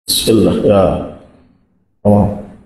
بسم الله يا تمام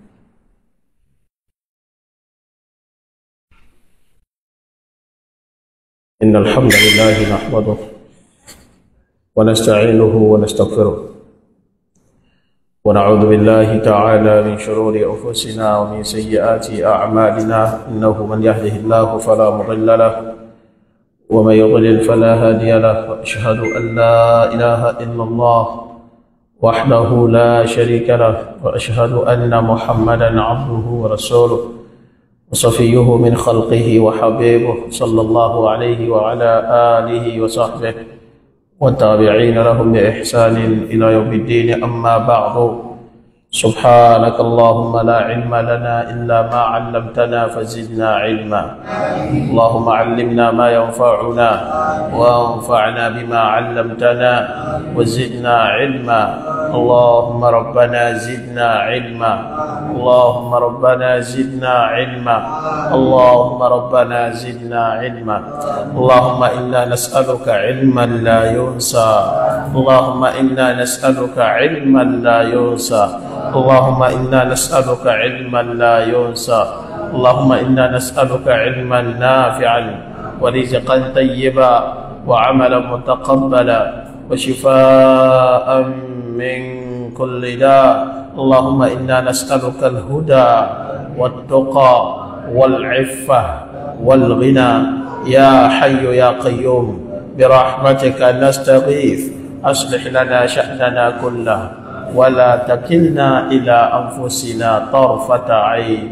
إن الحمد لله نحمده ونستعينه ونستغفره ونعوذ بالله تعالى من شرور أنفسنا ومن سيئات أعمالنا إنه من يهده الله فلا مضل له ومن يضلل فلا هادي له وأشهد أن لا إله إلا الله وحده لا شريك له وأشهد أن محمدا عبده ورسوله وصفيه من خلقه وحبيبه صلى الله عليه وعلى آله وصحبه والتابعين لهم بإحسان إلى يوم الدين أما بعد سبحانك اللهم لا علم لنا إلا ما علمتنا فزدنا علما اللهم علمنا ما ينفعنا وانفعنا بما علمتنا وزدنا علما اللهم ربنا زدنا علما اللهم ربنا زدنا علما اللهم ربنا زدنا علما اللهم إنا نسألك علما لا ينسى اللهم إنا نسألك علما لا ينسى اللهم إنا نسألك علما لا ينسى اللهم إنا نسألك علما نافعا ورزقا طيبا وعملا متقبلا وشفاء من كل داء اللهم إنا نسألك الهدى والتقى والعفة والغنى يا حي يا قيوم برحمتك نستغيث أصلح لنا شأننا كله ولا تكلنا إلى أنفسنا طرفة عين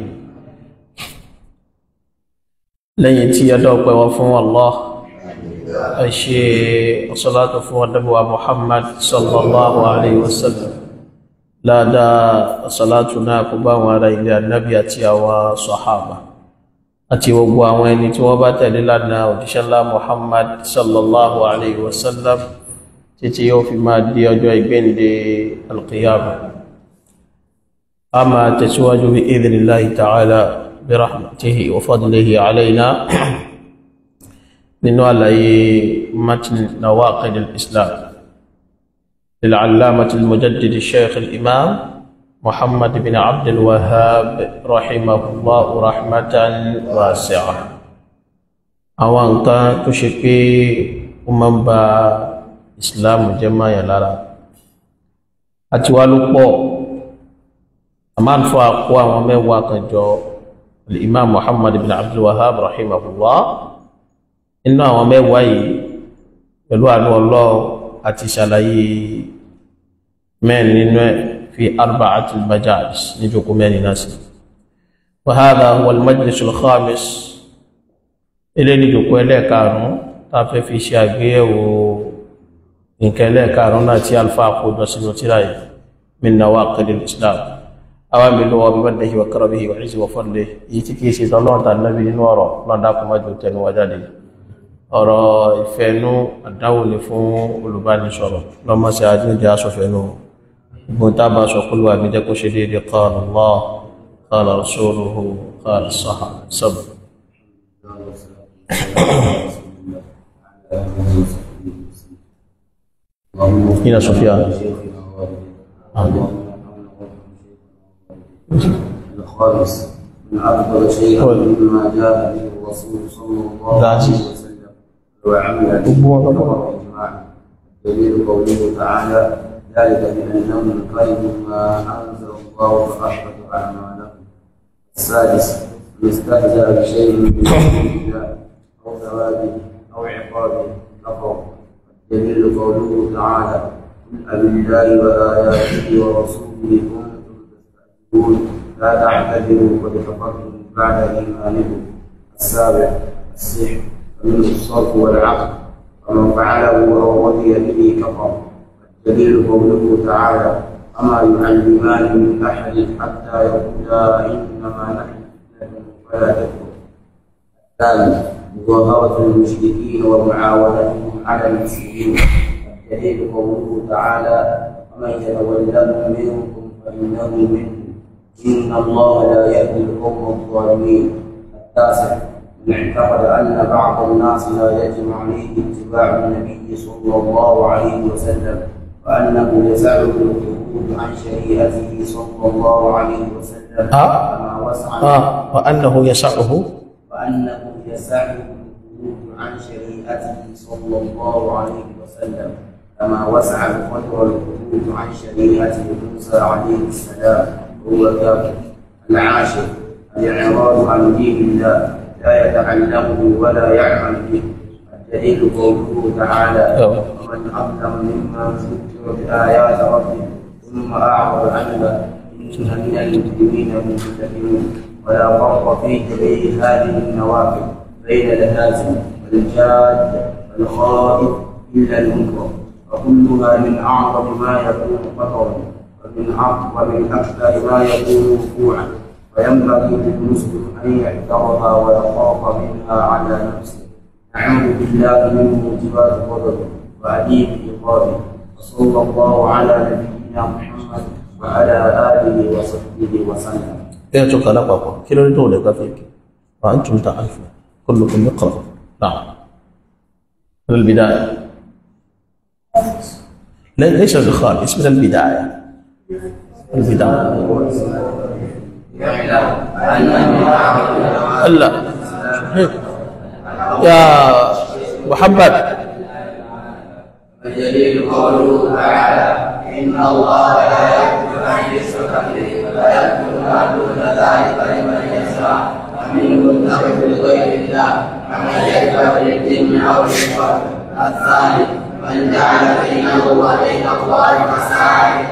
لن يدوك وفو الله أشي الصلاة فو النبوة محمد صلى الله عليه وسلم لا دا صلاتنا كبا وعلى إلى النبي أتي وصحابة أتي وقوى وين توبات لنا ودشلا محمد صلى الله عليه وسلم títí yóò fi máa di ọjọ́ ìgbéǹde alqiyama a máa tẹ̀síwájú bí idhnillahi ta'ala bí rahmatihi wa fadlihi alayna nínú àlàyé matn nawaqid al-islam للعلامة المجدد الشيخ الإمام محمد بن عبد الوهاب رحمه الله رحمة واسعة àwọn nǹkan tó ṣe pé ó máa ń ba ìsìláàmù jẹ́ máyà lára àti wá ló pọ̀ a máa ń fọ́ àkó àwọn mẹ́wàá kan jọ imam muhammad ibn abdul wahab rahimahullah inú àwọn mẹ́wàá yìí pẹ̀lú àánú ọlọ́ àti ṣàlàyé mẹ́rin nínú ẹ̀ fi arba'atul majalis ní jókòó mẹ́rin náà sí wa hadha huwa al-majlis al-khamis ilé ní jókòó ẹlẹ́ẹ̀karùn-ún tá a fẹ́ fi ṣe àgbéyẹ̀wò nǹkan ẹlẹ́ẹ̀karùn-ún náà tí alfa àkójọ sínú tíra yìí min nawaqidil islam àwọn mìíràn wọ́n bí wọ́n dẹ̀hì wa karamihi wa izzi wa fadlihi èyí tí kìí ṣe tọ́lọ́run tà nábì nínú ọ̀rọ̀ lọ́dá kò má jù tẹnu wa jáde ọ̀rọ̀ ìfẹ́nú àdáwò ní fún olùbánisọ̀rọ̀ lọ́mọ́sí ajínigbé aṣọ̀fẹ́nú gbogbo tá a bá sọ kúlù àmì jẹ́ kó ṣe déédé qala Allah qala rasuluhu qala sahaba sab هنا سفيان الخامس من أفضل شيء مما جاء به الرسول صلى الله عليه وسلم وعمل به إجماعا دليل قوله تعالى ذلك بأنهم كرهوا ما أنزل الله فأحبط أعمالهم السادس من استهزأ بشيء من الله أو ثوابه أو عقابه كفر دليل قوله تعالى قل أبالله وآياته ورسوله كنتم تستهزئون لا تعتذروا قد كفرتم بعد إيمانكم السابع السحر ومنه الصرف والعقل ومن فعله أو رضي به كفر الدليل قوله تعالى أما يعلمان من أحد حتى يقولا إنما نحن فتنة فلا تكفر الثالث مظاهرة المشركين ومعاونتهم على المسلمين الدليل قوله تعالى ومن يتولهم منكم فإنه منهم إن الله لا يهدي القوم الظالمين التاسع من اعتقد أن بعض الناس لا يجب عليه اتباع النبي صلى الله عليه وسلم وأنه يسعه الخروج الخروج عن شريعته صلى الله عليه وسلم ها؟ كما وسع آه وأنه يسعه وأنه يسعه الخروج عن شريعته صلى الله عليه وسلم كما وسع القدر الخروج عن شريعة موسى عليه السلام وهو كافر العاشر الإعراض عن دين الله لا يتعلمه ولا يعمل به الدليل قوله تعالى أيوة. ومن أظلم ممن ذكر بآيات ربه ثم أعرض عنها إن من المجرمين منتقمون ولا فرق في جميع هذه النوافل بين الهازم والجاد والخائف إلا المنكر وكلها من أعظم ما يكون خطرا ومن أعظم ومن أكثر ما يكون وقوعا وينبغي للمسلم أن يحذرها ويخاف منها على نفسه نعوذ بالله من موجبات غضبه وأليم عقابه وصلى الله على نبينا محمد وعلى آله وصحبه وسلم إيه تقول لك أقوى كيلو دولة قفيك وأنتم تعرفون كلكم يقرأ نعم من البداية لا- ليس بالخامس من البداية البداية لا هيك. يا محمد الدليل قوله تعالى إن الله لا يغفر أن يشرك به ويغفر ما دون ذلك لمن يشاء ومنهم تغفر لغير الله ومن يكفر للجن أو للشر الثاني من جعل بينه وبين الله مساعي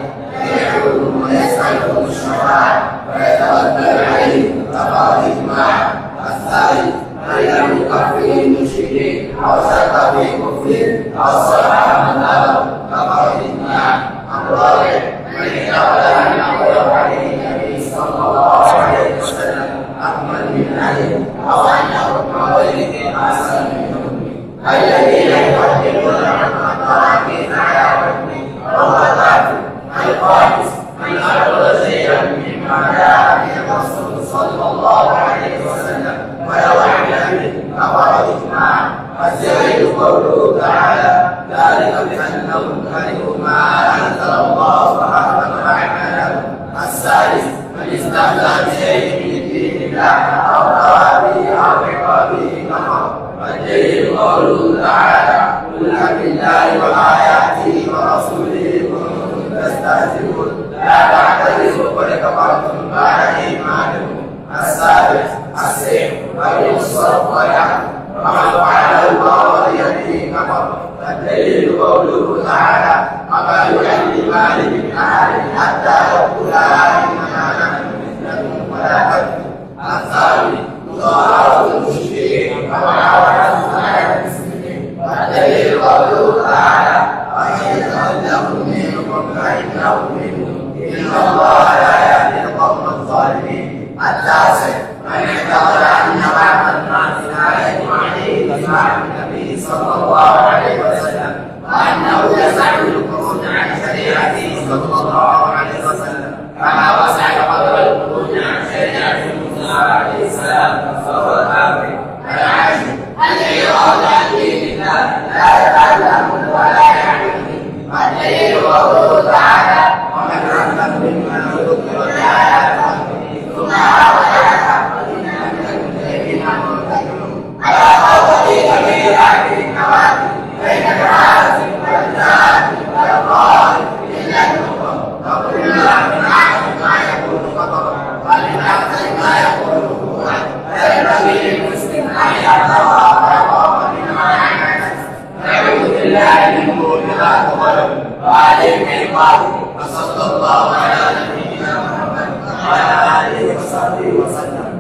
يدعوهم ويسألهم الشفاعة ويتوكل عليهم فقد إجماع الثالث من لم يكفر المشركين أو شك في كفرهم أو صرح مذهبهم فقد إجماع الرابع من اعتقد أنه عليه النبي صلى الله عليه وسلم أكمل من علي أو أن حكم غيره أحسن من حكمه الذين يقدمون عن التراكيب على حكمه وهو كافر الخامس من أعرض شيئا مما جاء به الرسول صلى الله عليه وسلم ولو عمل به فقد إجماع الدليل قوله تعالى ذلك بأنهم كرهوا ما أنزل الله فحرم أعمالهم السادس من استهزأ بشيء من دين الله أو ثوابه أو عقابه كفر والدليل قوله تعالى قل بالله وآياته ورسوله كنتم تستهزئون لا تعتذروا قد كفرتم بعد إيمانكم السابع السحر ومن الصرف والعقل ومن فعله الله بيده كفر والدليل قوله تعالى وما يعلمان من أحد حتى يقولا إنما نحن مثلكم ولا تكفر الثاني مظاهرة المشركين ومعاونتهم على المسلمين والدليل قوله تعالى ومن يتولهم منكم فإنه منهم إن الله لا يهدي القوم الظالمين التاسع من اعتقد أن بعض الناس لا يجب عليه اتباع النبي صلى الله عليه وسلم وأنه يسعى الخروج عن شريعته صلى الله عليه وسلم كما وسع قدر الخروج عن شريعة موسى عليه السلام فهو كافر العاشر الإعراض عن دين الله لا يتعلم ولا يعمل به والدليل قوله تعالى ومن أظلم ممن ذكر بآيات ربه ثم أعرض عنها وإنا من المجرمين منتقمون ولا خوف في جميع هذه النوافل بين العازم والجاد والقائل إلا النور وكلها من أعظم ما يكون خطرا ومن أكثر ما يكون وقوعا فينبغي للمسلم أن يتقى ويخاف منها عن نفسه نعوذ بالله من موجبات غضب وعليم عقابه وصلى الله على نبينا محمد وعلى آله وصحبه وسلم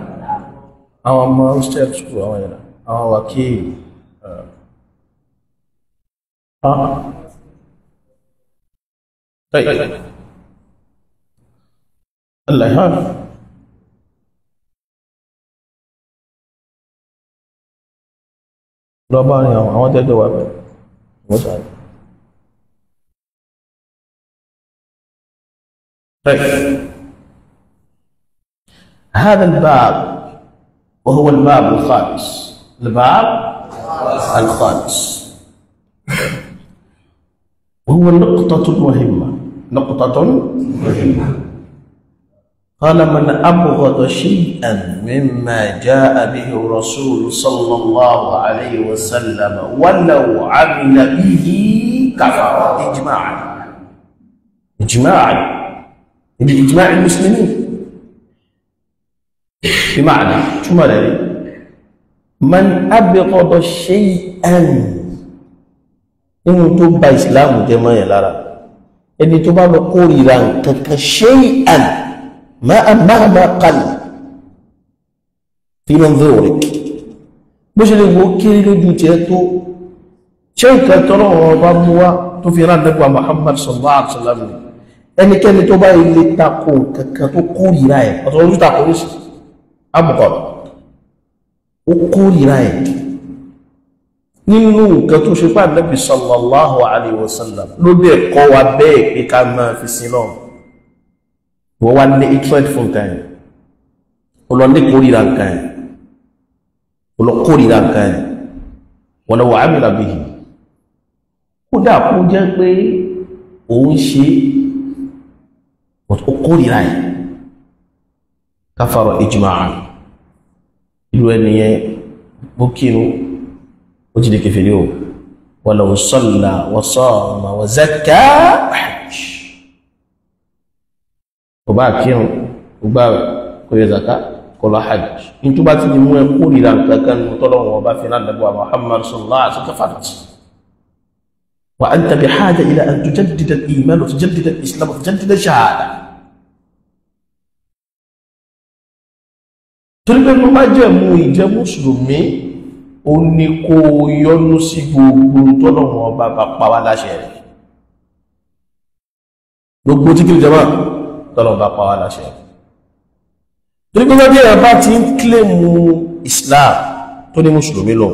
àwọn ọmọ steps kú àwọn ìrìn àwọn wákìlì طيب الله يهان lọ bá rìn àwọn àwọn tẹ́jọ wà bẹ̀rẹ̀ wọ́n sáré طيب هذا الباب وهو الباب الخامس الباب الخامس وهو نقطة مهمة نقطة قال من أبغض شيئا مما جاء به الرسول صلى الله عليه وسلم ولو عمل به كفر إجماعا إجماعا بإجماع المسلمين بمعنى شو معنى من أبغض شيئا إن تبا إسلام جماعة لارا إن تبا بقولي لان شيئا ما مهما قل في منظورك bó ṣe lè wo kéré lójú tí ẹ tó ṣe nǹkan tọ́rọ ọba mú wá tó fi rán nípa Muhammad sallallahu alaihi wasallam ẹnikẹ́ni tó bá ilé tako kankan tó kórìíra ẹ̀ ọ̀tọ̀ ojú tako ní sí amukọ̀ ó kórìíra ẹ̀ nínú nǹkan tó ṣe pà Nabi sallallahu alaihi wasallam ló dẹ̀ kọ́ wa bẹ́ẹ̀ pé ká máa fi sin náà wọ́n wá ní hatred fún nǹkan ẹ̀ olóńdé kórìíra nǹkan ẹ̀ olókórìíra nǹkan ẹ̀ wọ́n lọ wà á mìíràn bìí kódà kó jẹ́ pé òun ṣe ó kórìíra ẹ̀ káfàrọ̀ ijma'a ìlú ẹnìyẹn bó kírun ó ti di kèfèrí o walau salla wa sama wa zakka wa hajj kò bá kírun kò gbà kò yẹ zaka kò lọ hajj nítorí bá ti di mú ẹ kórìíra nǹkankan ní tọ́lọ́wọ́n ọba fi náà dàbọ̀ Muhammad sallallahu alaihi wasallam kafarat wa anta bihaja ila an tujaddida al-iman wa tujaddida al-islam wa tujaddida shahada torí pé mo bá jẹ́ mú ìjẹ́ mùsùlùmí ó ní kó yọ́nú sí gbogbo tọ́lọ́wọ́n ọba bá pa wá láṣẹ rẹ̀ gbogbo tí kí ni jẹ́ tọ́lọ̀ bá pa wá láṣẹ torí pé wọ́n díẹ̀ bá ti ń kílèmù Islam tó ní mùsùlùmí lòun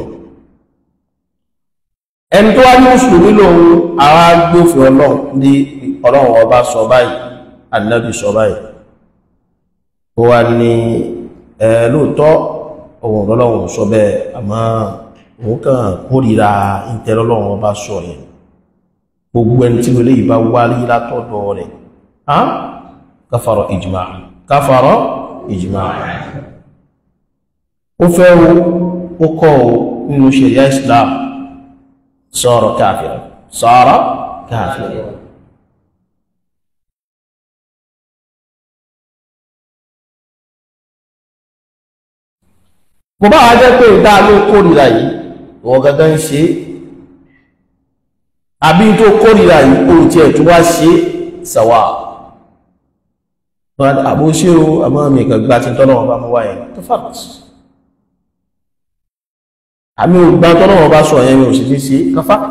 ẹni tó wá ní mùsùlùmí lòun àwọn agbófin ọlọ́run ní ọlọ́run ọba sọ báyìí ànábì sọ báyìí ó wá ní ẹ lóòótọ́ òun ọlọ́run sọ bẹ́ẹ̀ àmọ́ òun kàn kórìíra ìtẹ́lọ́lọ́run ọba sọ yẹn gbogbo ẹni tí wọlé yìí bá wárí látọ̀dọ̀ rẹ̀ kafara ijma'a kafara ijma'a ó fẹ́ wo ó kọ́ o nínú ṣẹ̀ríà islam sara káfíra sara káfíra kò bá wá jẹ́ pé ìdá ló kórìíra yìí wọ́n gangan ń ṣe àbí tó kórìíra yìí ó tiẹ̀ tó wá ṣe sàwà àbó ṣe o àmọ́ mi kàn gbá tí tọ́lọ́wọ́ bá mú wáyé tó fàt àmì ògbà tọ́lọ́wọ́ bá sọ yẹn mi ò sì ní sí kan fàt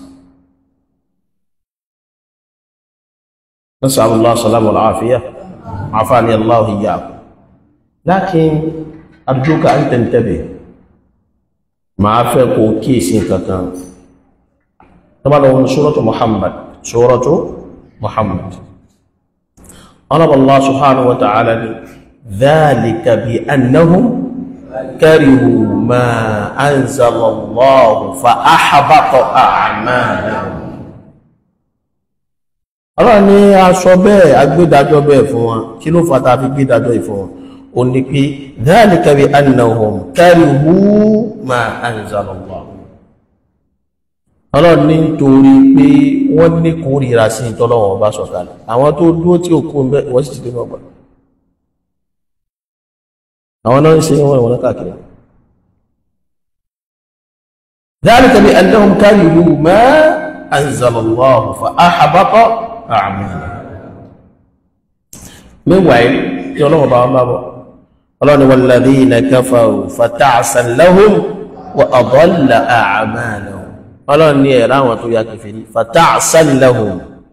نسأل الله السلامة والعافية عافاني الله إياكم لكن أرجوك أن تنتبه مع فقه كيس كتان طبعا لو سورة محمد سورة محمد قال الله سبحانه وتعالى ذلك بأنهم كرهوا ما أنزل الله فأحبط أعمالهم ọlọ́run ní aṣọ bẹ́ẹ̀ agbédájọ́ bẹ́ẹ̀ fún wọn kí ló fata fi gbédájọ́ ìfún wọn o ní pé dhalika bi annahum karihu ma anzala Allah ọlọ́run ní nítorí pé wọ́n ní kórìíra sí ìtọ́lọ́wọ̀n bá sọ̀kalẹ̀ àwọn tó dúró tí ó kú ń bẹ́ wọ́n sì ti dé mọ́gbà àwọn náà ń ṣe wọ́n ìwọ̀n káàkiri dhalika bi annahum karihu ma anzala Allah fa ahbata a'malahum meanwhile tí ọlọ́wọ̀n bá wọn bá bọ̀ ọlọ́run ni walladhina kafaru fata'san lahum wa adalla a'malahum ọlọ́run ní ẹ̀rọ àwọn tó ya kèfèrí fata'san lahum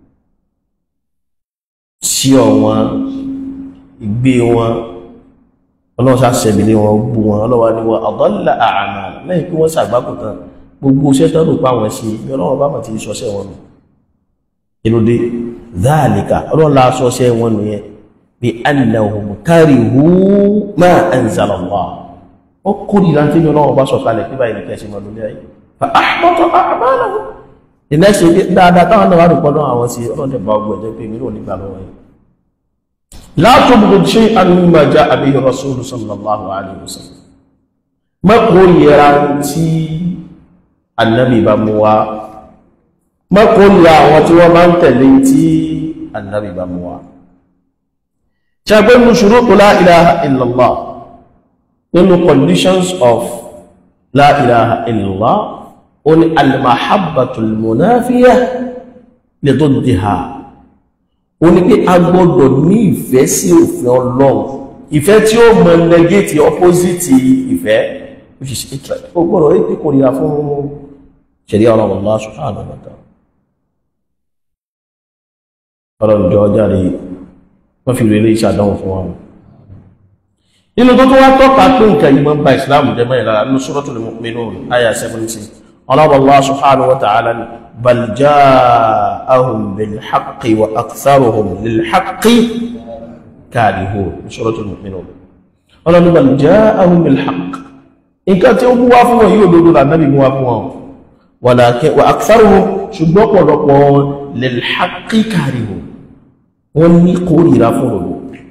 sí ọ̀wọ́n ìgbé wọn ọlọ́run sàṣẹ̀bìlẹ̀ wọn gbú wọn ọlọ́wà ní wọn adalla a'malahum lẹ́yìn pé wọ́n sàgbákò tán gbogbo iṣẹ́ tó rò pa wọn sí bí ọlọ́run bá mọ̀ tí sọ́sẹ́ wọn nù inúdé dhalika ọlọ́run la sọ́sẹ́ wọn nù yẹn bí annahum karihu ma anzala Allah ó kórìíra tí ọlọ́run bá sọ̀kalẹ̀ pé báyìí nìkan ṣe mọ̀ lórí ayé fa ahbata a'malahum the next day dáadáa táwọn náà wà rò pọ́nà àwọn sí ọlọ́dẹ̀ bá ọgbọ̀ ẹ̀jẹ̀ pé mílíọ̀nù nígbà lọ́wọ́ yìí látò gbogbo ṣe àmìmọ̀ já àbí rasúlù sallallahu alaihi wasallam mọ́kò yẹra tí annabi bá mú wá mọ́kò yẹra àwọn tí wọ́n máa ń tẹ̀lé tí annabi bá mú wá ṣàgbé mú ṣurutu la ilaha illallah nínú conditions of la ilaha illallah ó ní almahabbatul munafiya li diddiha ó ní pé a gbọ́dọ̀ ní ìfẹ́ sí òfin ọlọ́run ìfẹ́ tí ó mọ negate opposite ìfẹ́ which is hatred ó gbọ́dọ̀ rí pé kò ríra fún ṣẹ̀rí ọlọ́run Allah subhanahu wa ta'ala ọlọ́run jọ jáde wọ́n fi rere iṣẹ́ àdánwò fún wọn nínú tó tó wá tọ́ka pé nǹkan yìí máa ń ba ìsìláàmù jẹ́ mẹ́rin lára nínú Suratul Mu'minun àyà 17 ọlọ́run Allah subhanahu wa ta'ala ni bal ja'ahum bil haqqi wa aktharuhum lil haqqi karihun Suratul Mu'minun ọlọ́run bal ja'ahum bil haqqi nǹkan tí ó mú wá fún wọn yóò lòdó lànàbì mú wá fún wọn walakin wa aktharuhum ṣùgbọ́n pọ̀lọpọ̀ wọn lil haqqi karihun wọ́n ní kórìíra fún òdòdó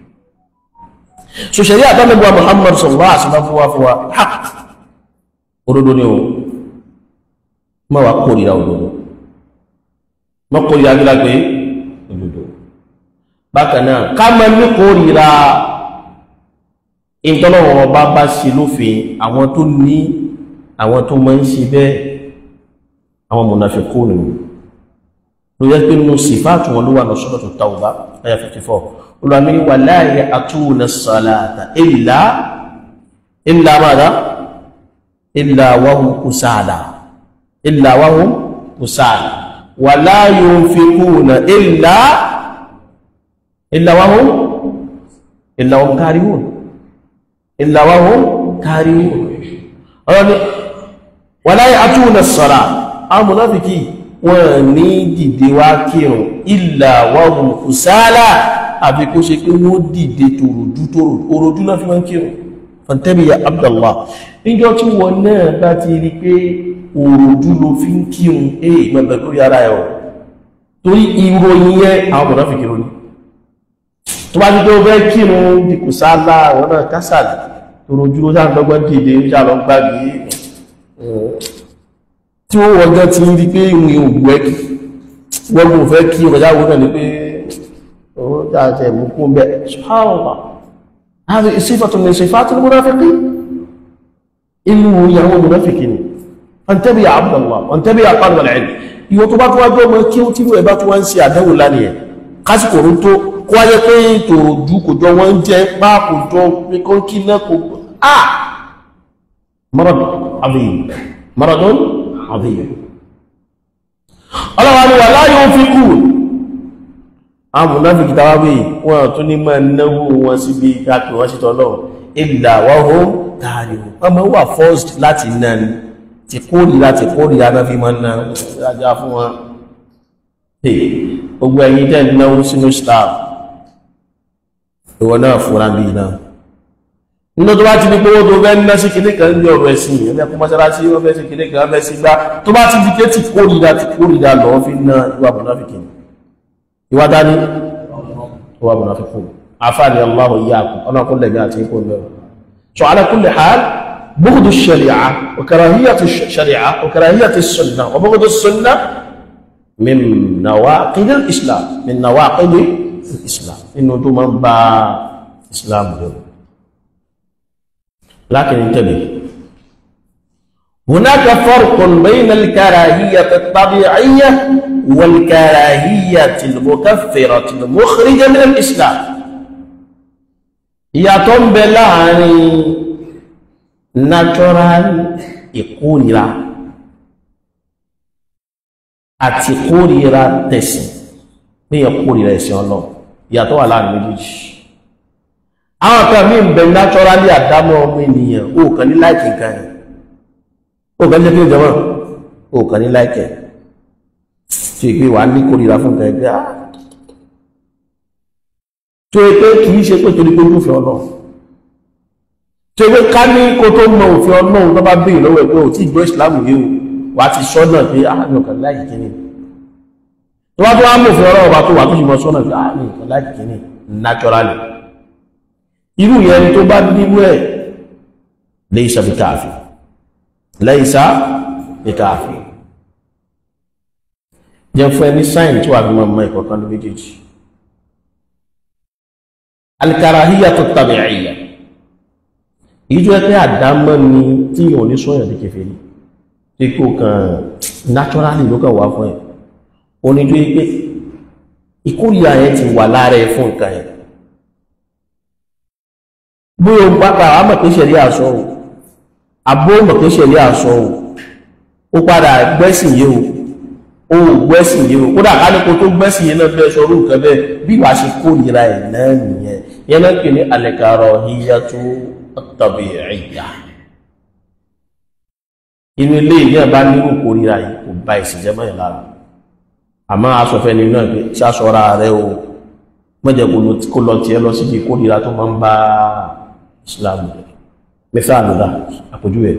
so ṣẹ̀rí àtàlẹ́gbà Muhammad sallallahu alaihi wasallam fún wa fún wa haq òdòdó ni o ma wà kórìíra òdòdó ma kórìíra gílá pé òdòdó bákanáà ká ma ní kórìíra ìtọ́lọ́wọ́ bá bá ṣe lófin àwọn tó ní àwọn tó máa ń ṣe bẹ́ẹ̀ àwọn munafiqun nínú ló yẹ pé nínú sífàtù wọn ló wà ní Suratu Tawba ayà 54 olùwàmí wà láàyè àtúnà sàlátà ìlà ìlà mada ìlà wahum kusala ìlà wahum kusala wà la yunfiquna ìlà ìlà wahum ìlà wahum karihun ìlà wahum karihun ọ̀rọ̀ wà láàyè àtúnà sàlá àwọn munafiki wọ́n ní dìde wá kírùn ìlà wọ́n kùsálà àbí kó ṣe pé wọ́n dìde tòròdú tòròdú náà fi wọ́n kírùn fàntẹ́bíyà Abdallah níjọ́ tí wọ́n náà bá ti rí pé òròdú ló fi ń kírùn èè mẹ́bẹ̀ lórí ara ẹ̀ torí ìròyìn yẹn àwọn mọ̀nà fi kírùn ní tó bá ti tó fẹ́ kírùn di kùsálà wọ́n náà kásàlì tòròdú ló sáà lọ́gbọ́n dìde ń ṣàlọ́ gbàgbé tí ó wọ́gán ti rí pé ìwọ̀n ògbò ẹ́kì wọ́n mú fẹ́ kí ọjáwó náà ní pé owó dáadẹ́ ìmúkún bẹ́ ṣáàwọ̀ láti ìsífàtún ní ìsífàtún múnáfíkí inú ìyàwó múnáfíkí ni wọ́n tẹ́bí àbúdàwà wọ́n tẹ́bí àpàdàwà ẹ̀lì ìwọ̀n tó bá tó wájú ọmọ kí ó tí ó ẹbá tó wá ń ṣe àdánwò lánìí ẹ̀ kásìkò rú tó kó wáyé pé tòrò dú kò jọ wọ́n jẹ́ pá kò jọ pé kó kí náà kò ah maradun azim maradun azim ọlọ́wà ni wà láyé ó fi kú amùnáfikì tàwábí wọn tún ní máa náwó wọn síbi káàkiri wọ́n sítọ́ lọ ìlà wọ́hún tààrí ọmọ wà first láti náà ni ti kórì láti kórì láti fi máa náà rájá fún wọn gbogbo ẹ̀yin tẹ́ náwó sínú staff ìwọ náà fúnra bí náà nínú tó bá ti ní pé owó tó fẹ́ ná sí kìíní kan ní ọ̀rọ̀ ẹ̀sìn ẹ̀mẹ́ kún mọ́sálásí wọ́n fẹ́ sí kìíní kan fẹ́ sí gbá tó bá ti di pé tí kórìíra ti kórìíra lọ́wọ́ fi ná ìwà mùnáfíkì ìwà dání ìwà mùnáfíkì àfáàní Allahu iyyakum ọlọ́kùn lẹ̀mí àti ikú lẹ́rọ so ala kulli hal bughdu shari'a wa karahiyatu shari'a wa karahiyatu sunnah wa bughdu sunnah min nawaqid al-islam min nawaqid al-islam inú tó máa ń ba islam lẹ́rọ لكن انتبه هناك فرق بين الكراهية الطبيعية والكراهية المكفرة المخرجة من الإسلام يتم بلاني natural ìkórìíra àti ìkórìíra tẹ̀sìn pé ìkórìíra ẹ̀sìn ọlọ́run ìyàtọ̀ wà láàrin méjèèjì àwọn kan mí ń bẹ naturally àdámọ́ ọmọ ènìyàn ó kàn ní láìkì nǹkan ẹ̀ ó kàn ní jẹ́ kí ìjọba ó kàn ní láìkì ẹ̀ tí ìpé wà ní kórìíra fún nǹkan ẹgbẹ́ ah tó yẹ pé kì í ṣe pé torí pé òfin ọlọ́run tó yẹ pé ká ní kó tó mọ òfin ọlọ́run tó bá béèrè lọ́wọ́ ẹgbẹ́ ò tí ìgbọ́ ìsìlámù yìí o wà á ti sọ náà pé ah mi ò kàn láìkì kí ni tó wá tó wá mọ̀ fún ọlọ́wọ́ bá tó wà tó sì mọ̀ sọ́nà pé ààrẹ nǹkan láti kìíní naturally irú yẹn tó bá bíbú ẹ̀ laysa bi káàfì laysa bi káàfì jẹ́ fún ẹni sáìn tí wà fi mọ̀ mọ́ ìkọ̀kan ní méjèèjì al-karahiyatu at-tabi'iyya ìjọ ẹgbẹ́ àdámọ́ ni tí yíò ní sọ́yàn ní kèfèrí tí kò kàn naturally ló kàn wá fún ẹ̀ oníjú pé ìkórìíra yẹn ti wà lára ẹ fún nǹkan yẹn bí o pápá àmọ̀ pé ṣẹ̀lẹ̀ àṣọ o àbó mọ̀ pé ṣẹ̀lẹ̀ àṣọ o ó padà gbẹ́sìn yé o ó gbẹ́sìn yé o kódà kálíkò tó gbẹ́sìn yé náà bẹ́ẹ̀ sọ̀rọ̀ nǹkan bẹ́ẹ̀ bí wàá ṣe kórìíra ẹ̀ náà nìyẹn yẹn náà pè ní al-karahiyatu at-tabi'iyya inú ilé ìlú ẹ̀ bá nírú kórìíra yìí kò bá ìsìnjẹ́ mọ́ ẹ̀ lára àmọ́ asọ̀fẹ́ ni náà pé ṣáṣọ́ra rẹ̀ o mọ́jẹ̀ kó lọ tí ẹ lọ sí ìkórìíra tó máa ń bá ìsìláàmù rẹ̀ mẹ́fẹ́ àlùdá àpójú ẹ̀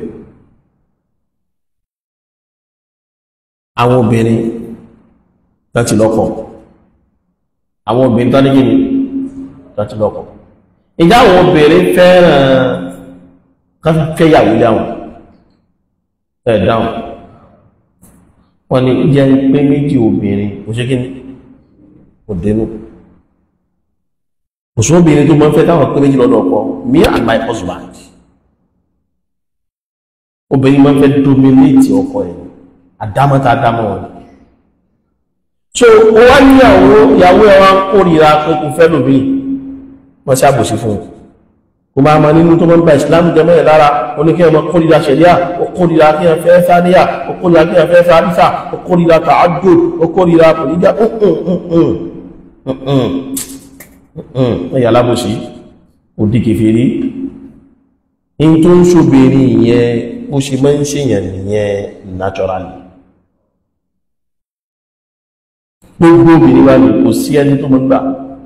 àwọn obìnrin láti lọ́kọ àwọn obìnrin tó ní gíní láti lọ́kọ ìjà àwọn obìnrin fẹ́ràn káfífẹ́ yàwó lé àwọn ẹ̀ dáhùn wọ́n ní jẹ́ pé méjì obìnrin kò ṣe kí ní kò dénú kò sún obìnrin tó mọ́ fẹ́ táwọn pé méjì lọ́dọ̀ ọkọ me and my husband obìnrin mọ́ fẹ́ dominate ọkọ ẹ̀ àdámọ́ta àdámọ́ wọn so ó wá níyàwó ìyàwó ẹ̀ wá ń kórìíra pé kò fẹ́ lómi wọ́n sí àbòsí fún un kò máa ma nínú tó mọ́ nípa ìsìlámù jẹmọ́ ẹ̀ lára oníkẹ́ ọmọ kórìíra ṣẹ̀ríà ó kórìíra kí ẹ fẹ́ sáníyà ó kórìíra kí ẹ fẹ́ sánísà ó kórìíra tààjò ó kórìíra kòríjà ẹ̀yà alábòsí òdì kèfèrí in tó ń ṣòbìnrin ìyẹn ó ṣe mọ́ ń ṣèyàn nìyẹn naturally gbogbo obìnrin wa ni kò sí ẹni tó mọ́ gbà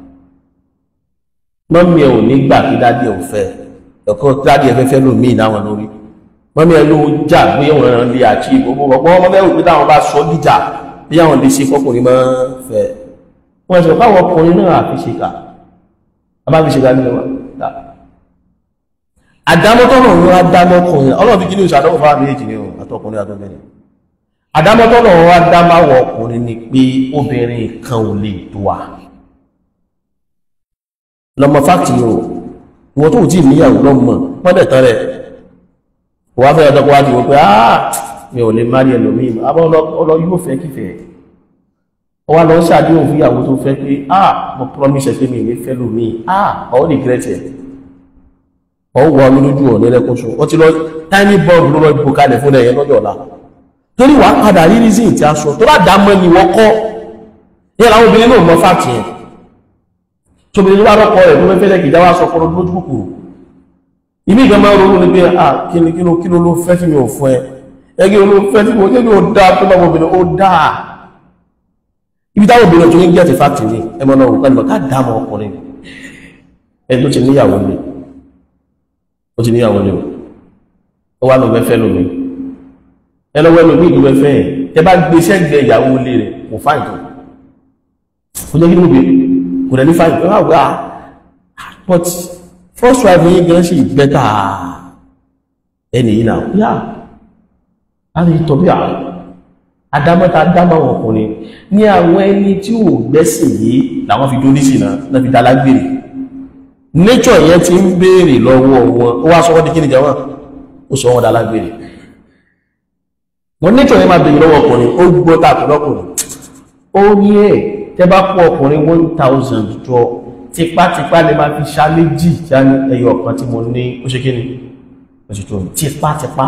mọ́mí ẹ̀ ò ní gbà kí dádì ẹ̀ ò fẹ́ ẹ̀kọ́ dádì ẹ̀ fẹ́fẹ́ ló mí ìdáwọn lórí mọ́mí ẹ̀ ló jà pé òun rẹ̀ lè àti gbogbo ọgbọ́n ọmọ mẹ́rù pé táwọn bá sọ dìjà bí àwọn lè ṣe fọkùnrin máa fẹ́ wọ́n ṣe káwọn ọkùnrin náà àfi ṣe kà bá fi ṣe kà nílẹ̀ wọn dá àdámọ́tọ́nà wọn adámọ́kùnrin ọlọ́run fi kí ní ìṣàdọ́wò fáwọn méjì ni àtọkùnrin àtọkùnrin àdámọ́tọ́nà wọn adámáwọ̀ ọkùnrin ni pé obìnrin kan ò lè tó wa lọmọ fáktì yóò wọ́n tó tí níyàwó lọ́mọ pọ́dẹ̀ tán rẹ̀ wà fẹ́ ọ̀dọ́kọ́ wájú wọ́n pé àà mi ò lè márí ẹlòmíì àbọ́ ọlọ yóò fẹ́ kífẹ́ ọ wá lọ ṣàdéhùn fún ìyàwó tó fẹ́ pé àà mo promise pé mi ní fẹ́ lòmíì àà ọ̀ regret ẹ̀ ọ̀ wọ ọmọ lójú ọ̀ nílẹ́kùnṣù ó ti lọ tiny bomb ló lọ ibò kalẹ̀ fún ẹ̀yẹ lọ́jọ́ ọ̀la torí wàá padà rí reason tí a sọ tó bá dá mọ́ ni wọ́n kọ́ yẹ́ làwọn obìnrin náà mọ fáàtì yẹn tóbìnrin wá rọ́pọ̀ rẹ̀ tó mẹ́fẹ́ lẹ́kì ìjáwá sọ fọ́rọ̀ lójú kòkòrò ìmí ìgbà máa ronú ní pé à kíni kíni kíni ló fẹ́ tí mi ò fún ẹ ẹgbẹ́ ló fẹ́ tí mi ò tẹ́lẹ̀ ó dáa tó bá obìnrin ó dáa ibi táwọn obìnrin tó ń gẹ́ẹ̀tì fáàtì ní ẹmọ náà òkú ẹnìmọ̀ ká dáàmọ̀ ọkùnrin ẹni tó ti níyàwó ni ó ti níyàwó ni ó wá lọ fẹ́ lómi ẹ lọ́wọ́ ẹlòmí ìlú ẹfẹ́ ẹ̀ tẹ bá gbé sẹ́gbẹ̀ẹ́ ìyàwó ilé rẹ̀ kò fáìn tó ó jẹ́ kí ló bèèrè kò rẹ̀ ní fáìn tó wà wá but first wife yìí gan ṣe bẹ́tà ẹni yìí náà yá a lè tọ́ bí àwọn adámọ́ta adámọ́ ọkùnrin ní àwọn ẹni tí ò gbẹ́sìn yìí làwọn fi dóní sí náà náà fi dalágbèrè nature yẹn ti ń béèrè lọ́wọ́ wọn ó wá sọ wọ́n di kí ni jẹ́ wọn ó sọ wọ́n dalágbèrè wọ́n nature yẹn máa béèrè lọ́wọ́ ọkùnrin ó gbọ́ tàbí lọ́kùnrin ó ní ẹ̀ tẹ́ bá kó ọkùnrin one thousand jọ tipátipá lè máa fi ṣá méjì já ní ẹyọ ọ̀kan tí mo ní ó ṣe kí ni ó ṣe tó tipátipá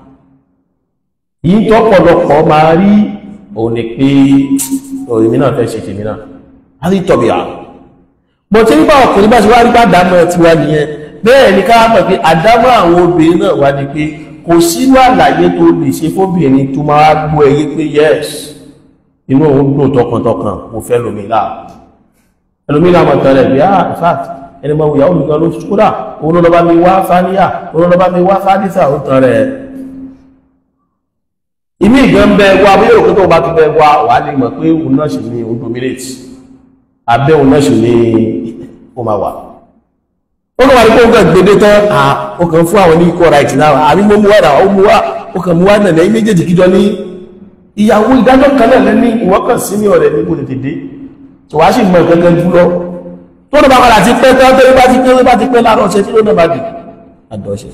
yìí tọ́pọ̀lọpọ̀ máa rí òun ni pé òyìnbí náà fẹ́ ṣe tèmi náà a rí tọ̀bí àrùn bọ̀ tí nípa ọkùnrin bá ṣe wá rí bá dámọ̀ ti wá nìyẹn bẹ́ẹ̀ ni ká mọ̀ pé àdámọ̀ àwọn obìnrin náà wá ní pé kò sínú àlàyé tó lè ṣe fóbìnrin tó máa gbọ́ ẹyẹ pé yes inú òun dùn tọkàntọkàn mo fẹ́ lómi láà ẹlòmí náà mọ̀ tẹ̀lẹ̀ bí ah in fact ẹni mọ̀ ìyàwó mi gan ló ṣúkúrà òun ló bá mi wá fáníyà òun ló bá mi wá fádísà ó tán rẹ̀ ìmí ìgbọ́n bẹ wá bí yóò tó bá tó bẹ wá wà lè mọ̀ pé òun náà sì ní òun dominate abẹ́ òun náà sì ní ó máa wà ó kàn wà ní pé ó kàn gbédé tán à ó kàn fún àwọn ní equal right náà àbí mo mú wá náà ó mú wá ó kàn mú wá náà lẹ́yìn méjèèjì kíjọ ní ìyàwó ìdájọ́ kan náà lẹ́ní ìwọ́n kàn sí ní ọ̀rẹ́ níbo tètè dé tó wá sì mọ ìkankan jù lọ tó ló bá padà ti pẹ́ tán tó bá ti pẹ́ bá ti pẹ́ láàárọ̀ ọ̀sẹ̀ tí ló náà bá dì àdọ́ṣe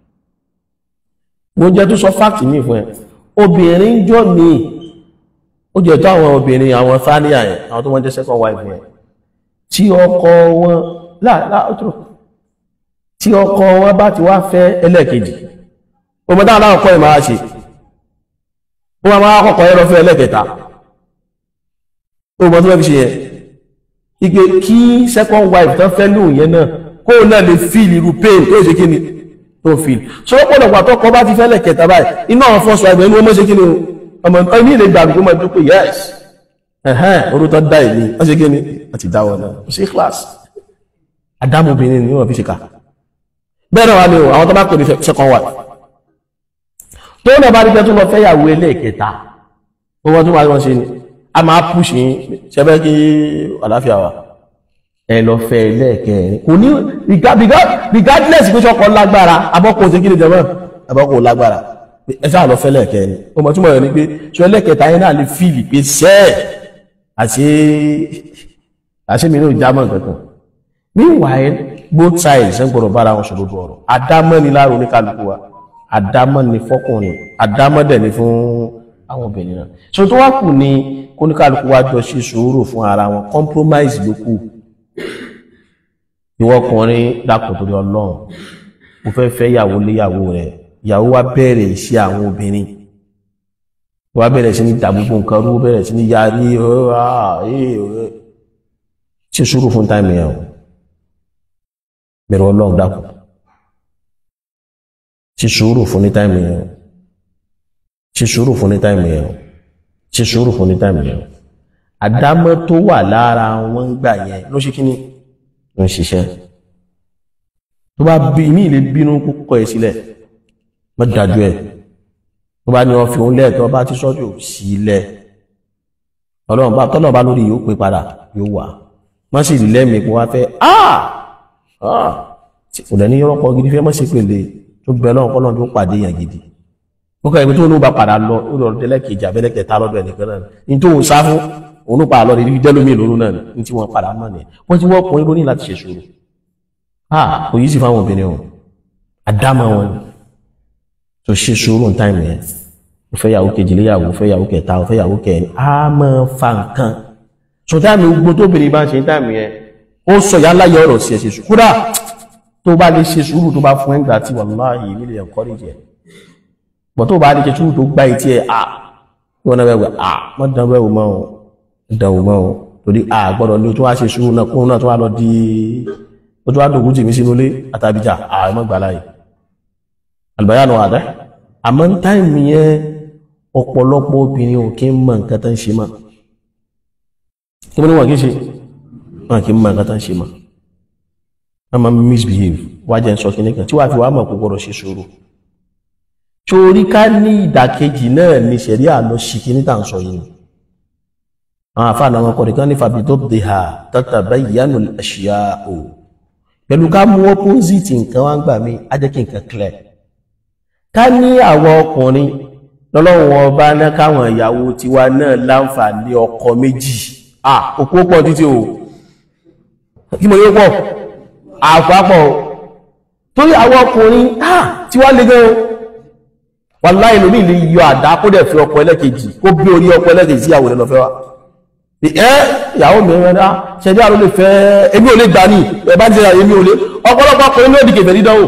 mo jẹ́ tó sọ fáàkì mi fún ẹ obìnrin jọ ní ó jẹ́ tó àwọn obìnrin àwọn fáníà ẹ̀ àwọn tó wọ́n jẹ́ second wife ẹ̀ tí ọkọ wọn láàátọ́ tí ọkọ wọn bá ti wá fẹ́ ẹlẹ́ẹ̀kejì ọmọ dáwọn láwọn kọ́ ìmára ṣe ó máa máa kọ́kọ́ ẹ̀rọ fẹ́ ẹlẹ́ẹ̀kẹta ó mọ́ tó fẹ́ fi ṣe yẹn ike kí second wife tán fẹ́ lóun yẹn náà kó náà lè feel irú pain tó ṣe kí ni tó feel so ó pọ̀lọpọ̀ àtọ́kọ bá ti fẹ́lẹ̀ kẹta báyìí iná àwọn first wife ẹni wọ́n mọ́ ṣe kí ni ọmọ nǹkan ní ilé ìgbàgbé kó máa dúpẹ́ yes ẹ̀hẹ́n orúkọ dá ìní wọ́n ṣe kí ni àti dáwọ̀ náà ó ṣe class adámobìnrin ni wọ́n fi ṣe ká bẹ́ẹ̀ náà wà ní àwọn tó bá pè ní second wife tó náà bá rí pé tó lọ fẹ́yàwó ẹlẹ́ẹ̀kẹta ó wọ́n tó wá wọ́n ṣe ni a máa push yín ṣẹbẹ́ kí àláfíà wà ẹ lọ fẹ́ ẹlẹ́ẹ̀kẹrin kò ní regardless pé ṣọkọ lágbára abọ́kùn ṣe kí ni jẹmọ́ abọ́kùn lágbára ẹ sáà lọ fẹ́ ẹlẹ́ẹ̀kẹrin ó mọ̀ túmọ̀ rẹ̀ ni pé ṣọ ẹlẹ́ẹ̀kẹta yẹn náà lè fíìlì pé sẹ́ẹ̀ àṣé àṣé mi náà jámọ̀ kankan meanwhile both sides ń gbọ́dọ̀ bára wọn ṣòdodo ọ̀rọ̀ àdámọ́ ni láàrú oníkálukú wa àdámọ́ ni fọ́kùnrin àdámọ́ dẹ̀ ni fún àwọn obìnrin náà so tó wá kù ní kóníkálukú wá jọ ṣe sùúrù fún ara wọn compromise ló kù ìwọ ọkùnrin dákun torí Ọlọ́run mo fẹ́ fẹ́ ìyàwó léyàwó rẹ̀ ìyàwó wa bẹ̀rẹ̀ iṣẹ́ àwọn obìnrin wa bẹ̀rẹ̀ sí ní dàgbogbo nǹkan rú bẹ̀rẹ̀ sí ní yarí ṣe sùúrù fún táìmù yẹn o bẹ̀rẹ̀ Ọlọ́run dákun ṣe sùúrù fún ní táìmù yẹn o ṣe sùúrù fún ní táìmù yẹn o ṣe sùúrù fún ní táìmù yẹn o àdámọ́ tó wà lára wọn gbà yẹn ló ṣe kí ni ló ń ṣiṣẹ́ tó bá bí ní ilé bínú kókọ́ ẹ̀ sílẹ̀ mọ́ dájú ẹ̀ tó bá ní wọ́n fi òun lẹ́ẹ̀tọ́ bá ti sọ́jú sílẹ̀ ọlọ́run bá tọ́lọ̀ bá lórí yóò pé padà yóò wà má sì rí lẹ́mìí kó wá fẹ́ ah ah kò dẹ̀ ní yọ́rọ́pọ̀ gidi fẹ́ mọ́ sí pèlè tó bẹ lọ́run kọ́lọ́run tó pàdé yàn gidi ó kọ́ ẹ̀mí tó ní ó bá padà lọ ó lọ délẹ́kejì àbẹ́lẹ́kẹta lọ́dọ̀ ẹnìkan náà ní tó ń sá fún òun ló padà lọ rí dẹ́lómi lóru náà ní tí wọ́n padà mọ̀ ní wọ́n ti wọ́n ọkùnrin ló ní láti ṣe sùúrù ah kò yí sí fáwọn obìnrin o àdámọ̀ wọn ni tó ṣe sùúrù ní táìmù yẹn ó fẹ́ yàwó kejì léyàwó ó fẹ́ yàwó kẹta ó fẹ́ yàwó kẹrin á máa fa nǹkan so táìmù gbogbo tóbìnrin bá ń ṣe táìmù yẹn ó sọ ìyá ńlá yẹ ọ̀rọ̀ sí ẹ̀ ṣe sùúrù kódà tó bá lè ṣe sùúrù tó bá fún ẹgbàá tí wàláhì nílé encourage ẹ̀ bọ̀ tó bá lè ṣe sùúrù tó gbá etí ẹ̀ à wọn náà bẹ̀rẹ̀ à wọ́n dán bẹ́ẹ̀ wò mọ́ ọ́ dán wò mọ́ ọ́ torí à gbọ́dọ̀ ní o tó wá ṣe sùúrù náà kóun náà tó wá lọ di ó tó wá dògún jì mí sínú ilé àtàbíjà à ẹ mọ́ gbà láyè àlùbáyà nù àdá àmọ́ ń táìmù yẹn ọ̀pọ̀lọpọ̀ obìnrin ò kí ń mọ nǹkan tó ń ṣe mọ́ kí wọ́n ní wọ́n kí ń ṣe wọn kì í mọ nǹkan tó ń ṣe mọ́ wọ́n máa ń misbehave wájẹ́ ń sọ kí nìkan tí wàá fi wàá mọ̀ kó gbọ́dọ̀ ṣe sùúrù torí ká ní ìdàkejì náà ní ṣẹ̀rí àlọ́ ṣì kí ní tà ń sọ yìí àwọn àfáàná wọn kọ̀ nìkan ní fàbí tó dé ha tọ́tà báyìí yánu ẹ̀ṣìyà o pẹ̀lú ká mú opposite nǹkan wá ń gbà mí á jẹ́ kí nǹkan clear ká ní àwọn ọkùnrin lọ́lọ́run wọn bá ná káwọn ìyàwó tiwa náà láǹfààní ọkọ méjì à òkú pọ̀ títí o kí mo yóò pọ̀ àpapọ̀ torí àwọn ọkùnrin tí wá lè gan wàláhì lómi lè yọ àdá kó dẹ̀ fi ọkọ ẹlẹ́kejì kó bí orí ọkọ ẹlẹ́kejì sí ìyàwó rẹ̀ lọ fẹ́ wa ẹ́ ìyàwó mi rẹ̀ dá ṣẹ̀dí àrò lè fẹ́ èmi ò lè gbà ní ẹ̀ bá ń jẹ́ èmi ò lè ọ̀pọ̀lọpọ̀ ọkùnrin ní òdìkè fẹ́ dídánwò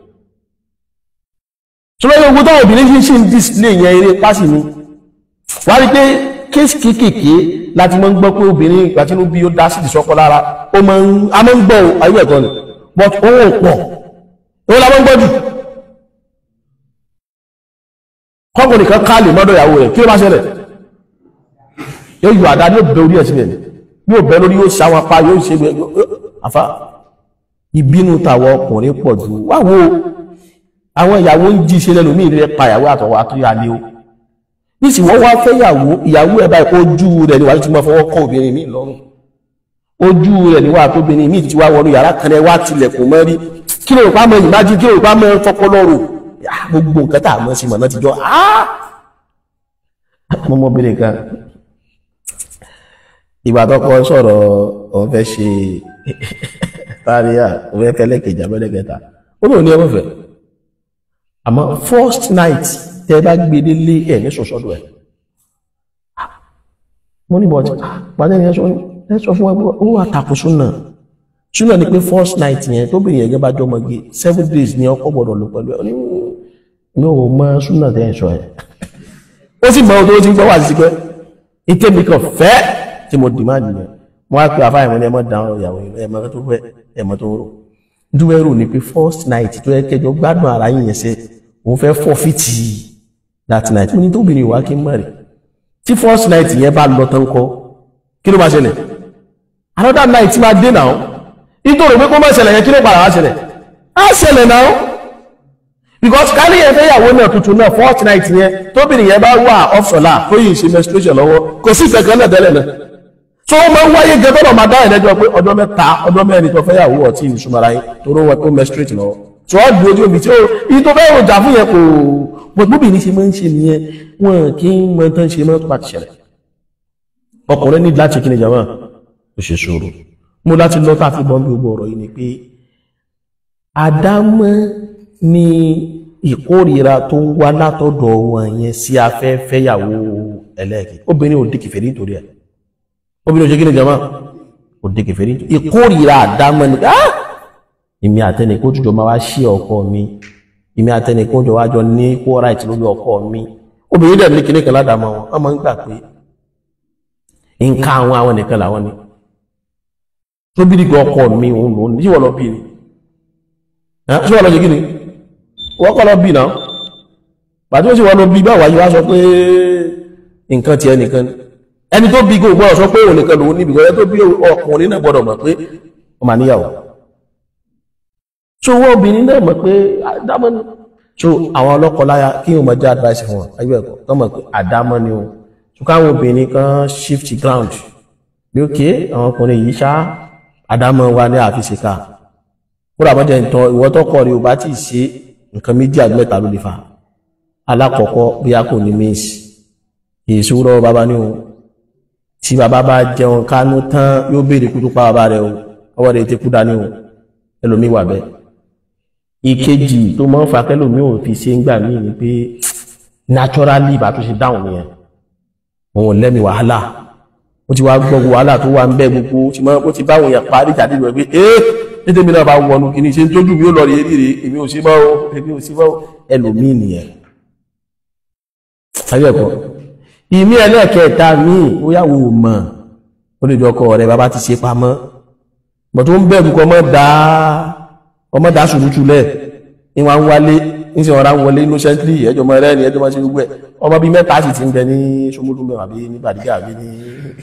ṣùgbọ́n ogun táwọn obìnrin fi ń ṣe ń display yẹn eré pásì ni wá rí pé kéèsì kéékèèké láti mọ́ ń gbọ́ pé obìnrin ìgbà tí ó bí ó dá sí ìsọ́kọ lára ó máa ń a máa ń gbọ́ ayé ẹ̀kọ́ ni but owó pọ̀ owó la máa ń gbọ́ jù kọ́kùnrin kan ká lè mọ́dọ̀ ìyàwó rẹ̀ kí ló bá ṣẹlẹ̀ yóò yọ àdá yóò bẹ orí ẹ̀ sílẹ̀ yóò bẹ lórí yóò ṣàwọn apá yóò ṣe gbẹ àfa ìbínú tàwọn ọkùnrin pọ̀ jù wá wo àwọn ìyàwó ń jí ṣe lẹ́nu mí rẹ̀ pa ìyàwó àtọwọ́ àtúnyà ni ó nísìnyí wọ́n wá fẹ́ ìyàwó ìyàwó ẹ̀ báyìí ojú rẹ̀ ni wàá ti máa fọwọ́ kọ́ obìnrin míì lọ́rùn ojú rẹ̀ ni wàá tóbìnrin míì ti wá wọnú yàrá kan rẹ̀ wá tilẹ̀kùn mọ́ rí kí ló rò pa mọ́ ìmájí kí ló rò pa mọ́ fọpọlọ́rò gbogbo nǹkan tá a mọ̀ sí mọ̀ náà ti jọ mọ́mọ́bìnrin kan ìgbà tó kọ́ sọ̀rọ̀ òun fẹ́ ṣe táríà òun fẹ́ fẹ́ lẹ́kẹ̀jì abẹ́lẹ́kẹta ó lóun ní ẹwọ́ fẹ́ àmọ́ first night tẹ́ bá gbé délé ẹ̀ ní sọ̀sọ́dọ̀ ẹ̀ mo ní bọ́ọ̀tì pàdé ni ẹ sọ fún ẹgbẹ́ ó wà takò súnà súnà ni pé first night yẹn tó bìnrin yẹn bá jọ ọmọge seven days ni ọkọ gbọ́dọ̀ lò pẹ̀lú ẹ ó ní mi ò mọ súnà tẹ́ ẹ̀ sọ ẹ̀ ó sì mọ ohun tó ti ń gbọ́ wà sí pé ìtẹ́mi kan fẹ́ tí mo dì máa nìyẹn mo wá pé àfáà ìwọ̀n ni ẹ mọ́ dáhùn ìyàwó ẹ̀mọ́ tó fẹ́ ẹ̀mọ́ tó rò dúwẹ́ rò ní pé first night tó yẹ kẹjọ gbádùn ara yín yẹn sẹ́ òun fẹ́ fọ́fìtì that night mo ní tóbìnrin wá kí n mọ̀ rẹ̀ tí first night yẹn bá lọ tán kọ́ kí ló máa ṣẹlẹ̀ another night máa dé náà nítorí pé kó má ṣẹlẹ̀ yẹn kí ló padà wá ṣẹlẹ̀ á ṣẹlẹ̀ náà because kárí yẹn fẹ́ yàwó náà tuntun náà first night yẹn tóbìnrin yẹn bá wà off-solar tó yìí ṣe menstruation lọ́wọ́ kò sí ìfẹ́ kan náà tẹ́lẹ̀ náà tó o máa ń wáyé gẹ́gẹ́ tọ́lọ̀ máa dá ìrẹ́jọ́ pé ọjọ́ mẹ́ta ọjọ́ mẹ́rin tó fẹ́ yàwó ọtí ìṣúmọ́ra yín tó rọ́ wọn tó menstruate lọ́wọ́ tó ọ́ dúró ojú omi tí ó iye tó fẹ́ ròjà fún yẹn kò gbogbo ní ṣe máa ń ṣe nìyẹn wọn kì í mọ tán ṣe mọ́ tó bá ti ṣẹlẹ̀ ọkùnrin ní láti kí ni jama ó ṣe ṣòro mo láti lọ tá a fi bọ́n bí gbogbo ọ̀rọ̀ yìí ni pé àdámọ́ ni ìkórìíra tó ń wá látọ̀dọ̀ wọn yẹn sí afẹ́fẹ́ yàwó ẹlẹ́ẹ̀kì obìnrin ò dìkì fèrè nítorí ẹ̀ obìnrin ò ṣe kí ni jama ò dìkì fèrè nítorí ìkórìíra àdámọ́ ni ah èmi àtẹnìkó jùjọ máa wá ṣí ọkọ mi èmi àtẹnìkó jọ wájọ ní kó right lórí ọkọ mi obìnrin dẹ̀ ní kíní kan ládàámọ́ wọn wọ́n máa ń gbà pé nǹkan àwọn àwọn nìkan làwọn ni tó bí dìgbà ọkọ mi òun lòun ní ìwọ lọ bí ni ṣé wọn lọ ṣe kí ni wọ́n kọ́ lọ bí náà pàtí ó sì wọ́n lọ bí báwa yìí wá sọ pé nǹkan tiẹ̀ nìkan ni ẹni tó bí gbogbo ọ̀sọ́ pé òun nìkan lòun níbi ìgbọ́yẹ tó bí ọkùnrin náà gbọ́dọ̀ mọ̀ pé ó máa níyàwó so wọ́n obìnrin náà mọ̀ pé àdámọ́ ni so àwọn ọlọ́kọ láya kí wọ́n máa jẹ́ advice fún wọn ayé ẹ̀kọ́ tó mọ̀ pé àdámọ́ ni o so káwọn obìnrin kan shift ground bí ó ké àwọn ọkùnrin yìí ṣá àdámọ́ wa ní àfisìká kó rà mọ́jẹ́ ìtàn ìwọ́tọ́kọ̀ rí o bá ti ṣe nǹkan méjì àti mẹ́ta ló lè fa alákọ̀ọ́kọ́ bí a kò ní mẹ́sì ìṣúrọ̀ bàbá ní o tí bàbá bá jẹun kánú tán yóò béèrè kú tó pa bàbá rẹ̀ o ọwọ́ rẹ̀ ti kú dání o ẹlòmí wà bẹ́ẹ̀ ìkejì tó máa ń fa kẹlòmí ò fi ṣe ń gbà mí ni pé naturally bá tó ṣe dáhùn nìyẹn òun lẹ́mi wàhálà ó ti wá gbọ́ wàhálà tó wà ń bẹ́ gbogbo ó ti báwọn èèyàn parí ìjà nínú ẹ̀ pé ee nítorí mi náà bá wọnú kí ni ṣe ń tójú mi ó lọ rí eré rè èmi ò sí mọ́ o èmi ò sí mọ́ o ẹlòmíì nìyẹn ayé ẹ̀kọ́ ìmí ẹlẹ́ẹ̀kẹta míì ó yàwó mọ̀ ó lè jọ ọkọ rẹ̀ bàbá ti ṣe pamọ́ bọ̀ tó ń bẹ̀rù kọ mọ́ dá ọmọ dá ṣùrùtù lẹ̀ ní wọ́n ń wálé ní sí ọ̀rá wọlé innocently ẹjọ́ mọ́ rẹ̀ ní ẹjọ́ mọ́ sí gbogbo ẹ̀ ọmọ bíi mẹ́ta sì ti ń bẹ ní ṣomúlú mẹ́wàá bí ní bàdígà bí ní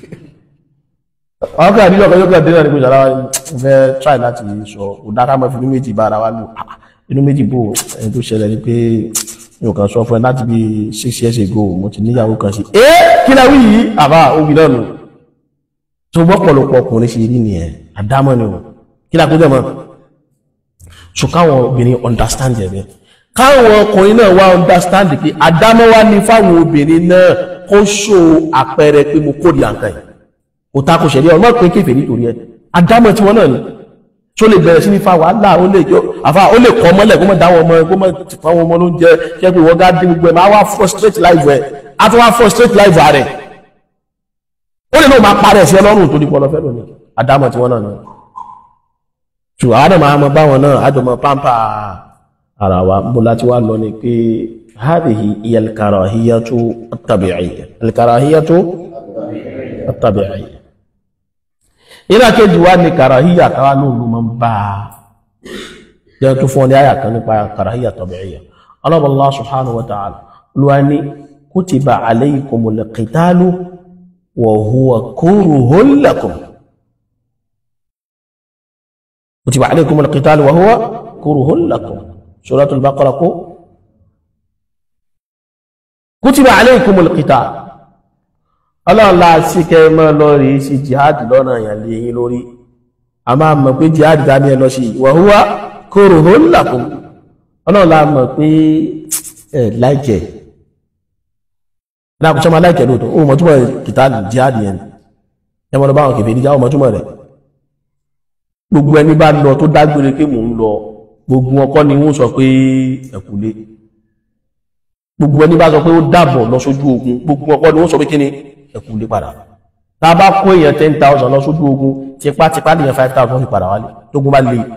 ọkọ̀ àdíjọ́ kan yóò kàn dé náà ní pé ìṣàlá fẹ́ try láti sọ kò dáká mọ́ fi inú méjì bá ara wa lò inú méjì bò ẹni tó ṣẹlẹ̀ ni pé mi ò kàn sọ fún ẹ láti bí six years ago mo ti níyàwó kan sí ẹ kí la wí yìí àbá òbí náà nù tó gbọ́pọ̀lọpọ̀ ọkùnrin ṣe rí nìyẹn àdámọ́ ni o kí la kó jẹ́ mọ́ so káwọn obìnrin understand ẹ̀ bẹ́ẹ̀ káwọn ọkùnrin náà wá understand pé àdámọ́ wá ní fáwọn obìnrin náà kó ṣó àpẹẹrẹ pé mo kórìí àǹkan yìí kò ta kò ṣẹ̀rí ọmọ pé kéfèé nítorí ẹ àdámọ́ tí wọ́n náà ni tó lè bẹ̀rẹ̀ sí ní fa wàhálà ó lè jọ àfa ó lè kọ́ mọ́lẹ̀ kó mọ́ dáwọn ọmọ kó mọ́ fáwọn ọmọ ló ń jẹ kẹ́ pé wọ́n gá dín gbogbo ẹ̀ máa wá frustrate life ẹ̀ á tún wá frustrate life rẹ̀ ó lè náà máa parẹ́ sí ọlọ́run tó ní pọ́ lọ́fẹ́ lónìí àdámọ̀ tí wọ́n náà ní ṣùgbọ́n àwọn máa mọ báwọn náà àjọmọ̀ pampa ara wa bó láti wá lọ ni pé hadhihi hiya al-karahiyatu at-tabi'iyya al-karahiyatu at-tabi'iyya ìlà kejì wá ní karahiyya káwá náà ló máa ń bá a jẹ́ tó fún ọ ní àyà kan nípa karahiyya tabi'iyya Allah subhanahu wa ta'ala ló ní kutiba alaykumul qitalu وهو كره لكم كتب عليكم القتال وهو كره لكم سورة البقرة kutiba alaykumul qital ọlọ́run la sí kẹ́ mọ́ lọ rí sí jihad lọ́nà èèyàn lè yín lórí a máa mọ̀ pé jihad dání ẹ lọ sí wa huwa kurhun lakum ọlọ́run la mọ̀ pé ẹ láìkẹ́ láàkùn sọ́mọ́ láìkẹ́ lóòótọ́ ó mọ̀ túmọ̀ qital jihad yẹn ẹ mọ̀ lọ bá wọn kẹfẹ́ níjà ó mọ̀ túmọ̀ rẹ̀ gbogbo ẹni bá lọ tó dágbére pé mò ń lọ gbogbo ọkọ ni wọ́n sọ pé ẹ̀kúlé gbogbo ẹni bá sọ pé ó dàbọ̀ lọ sójú ogun gbogbo ọkọ ni wọ́n sọ pé kí ni ẹ̀kúlé padà tá a bá kó èèyàn ten thousand lọ sójú ogun tipátipá nìyẹn five thousand fi padà wálé tógun bá le